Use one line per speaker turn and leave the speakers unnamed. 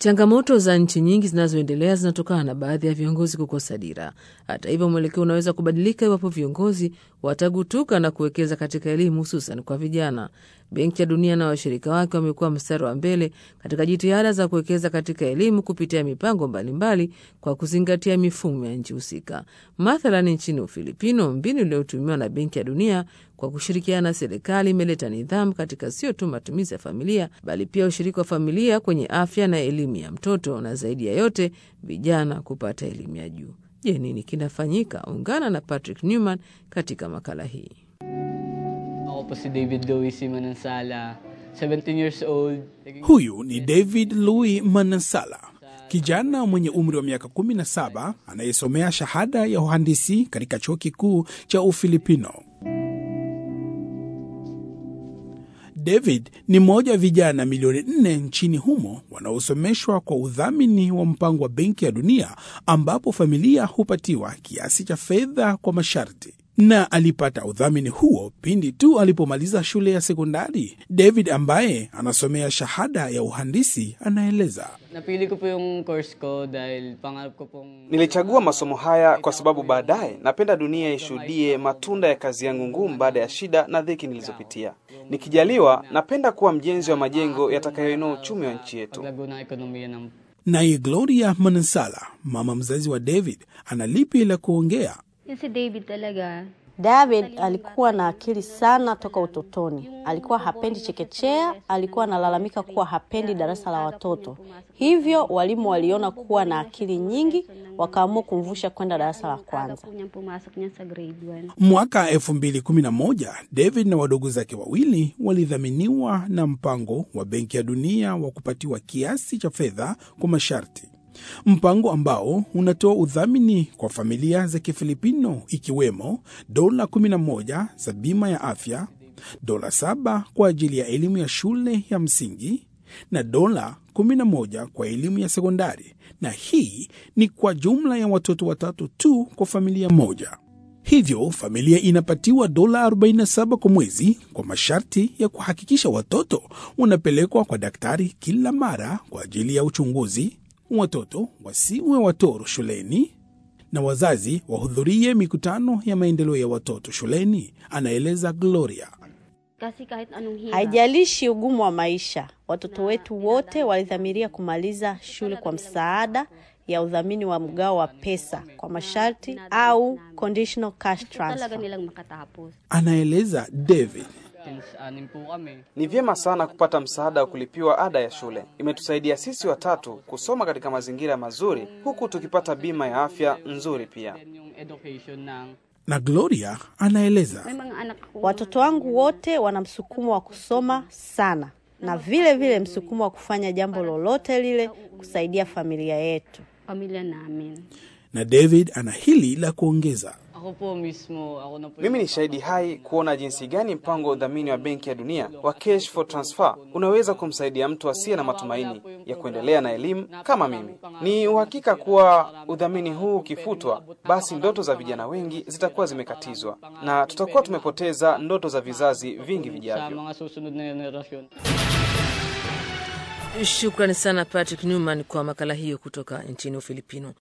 Changamoto za nchi nyingi zinazoendelea zinatokana na baadhi ya viongozi kukosa dira. Hata hivyo, mwelekeo unaweza kubadilika iwapo viongozi watagutuka na kuwekeza katika elimu, hususan kwa vijana. Benki ya Dunia na washirika wake wamekuwa mstari wa mbele katika jitihada za kuwekeza katika elimu kupitia mipango mbalimbali mbali kwa kuzingatia mifumo ya nchi husika. Mathalan, nchini Ufilipino, mbinu iliyotumiwa na Benki ya Dunia kwa kushirikiana na serikali imeleta nidhamu katika sio tu matumizi ya familia bali pia ushiriki wa familia kwenye afya na elimu ya mtoto, na zaidi ya yote vijana kupata elimu ya juu. Je, nini kinafanyika? Ungana na Patrick Newman katika makala hii.
Ako po si David Louis C. Manansala, 17 years old.
Huyu ni David Louis Manansala, kijana mwenye umri wa miaka 17 anayesomea shahada ya uhandisi katika chuo kikuu cha Ufilipino. David ni mmoja wa vijana milioni nne nchini humo wanaosomeshwa kwa udhamini wa mpango wa Benki ya Dunia, ambapo familia hupatiwa kiasi cha fedha kwa masharti na alipata udhamini huo pindi tu alipomaliza shule ya sekondari. David ambaye anasomea shahada ya uhandisi anaeleza.
Napili ko po yung course ko dahil pangarap ko pong...
Nilichagua masomo haya kwa sababu baadaye napenda dunia ishuhudie matunda ya kazi yangu ngumu baada ya shida na dhiki nilizopitia. Nikijaliwa, napenda kuwa mjenzi wa majengo yatakayoinua uchumi wa nchi yetu.
Paglago ng ekonomiya ng...
Naye Gloria Manansala, mama mzazi wa David, ana lipi la kuongea.
Yun si David talaga.
David alikuwa na akili sana toka utotoni. Alikuwa hapendi chekechea, alikuwa analalamika kuwa hapendi darasa la watoto. Hivyo walimu waliona kuwa na akili nyingi, wakaamua kumvusha kwenda darasa la kwanza.
Po niyang pumasok niya sa grade 1.
Mwaka 2011 David na wadogo zake wawili walidhaminiwa na mpango wa Benki ya Dunia wa kupatiwa kiasi cha fedha kwa masharti, mpango ambao unatoa udhamini kwa familia za Kifilipino ikiwemo dola 11 za bima ya afya, dola 7 kwa ajili ya elimu ya shule ya msingi na dola 11 kwa elimu ya sekondari, na hii ni kwa jumla ya watoto watatu tu kwa familia moja. Hivyo familia inapatiwa dola 47 kwa mwezi kwa masharti ya kuhakikisha watoto wanapelekwa kwa daktari kila mara kwa ajili ya uchunguzi, watoto wasiwe watoro shuleni na wazazi wahudhurie mikutano ya maendeleo ya watoto shuleni, anaeleza Gloria.
Kasi kahit anong hirap.
Haijalishi ugumu wa maisha, watoto wetu wote walidhamiria kumaliza shule kwa msaada ya udhamini wa mgao wa pesa kwa masharti au conditional cash
Gusto talaga
transfer.
nilang makatapos.
Anaeleza David.
Since anim po kami.
Ni vyema sana kupata msaada wa kulipiwa ada ya shule. Imetusaidia sisi watatu kusoma katika mazingira mazuri, huku tukipata bima ya afya nzuri pia.
Then yung education ng...
Na Gloria anaeleza
May mga anak ako.
Watoto wangu wote wana msukumo wa kusoma sana na vile vile msukumo wa kufanya jambo lolote lile kusaidia familia yetu.
Pamilya namin.
na David ana hili la kuongeza.
Ako po mismo, ako na po
Mimi ni shahidi hai kuona jinsi gani mpango wa udhamini wa Benki ya Dunia wa Cash for Transfer unaweza kumsaidia mtu asiye na matumaini ya kuendelea na elimu kama mimi. Ni uhakika kuwa udhamini huu ukifutwa, basi ndoto za vijana wengi zitakuwa zimekatizwa na tutakuwa tumepoteza ndoto za vizazi vingi
sa
vijavyo.
mga susunod na generasyon.
Shukrani sana Patrick Newman kwa makala hiyo kutoka nchini Ufilipino.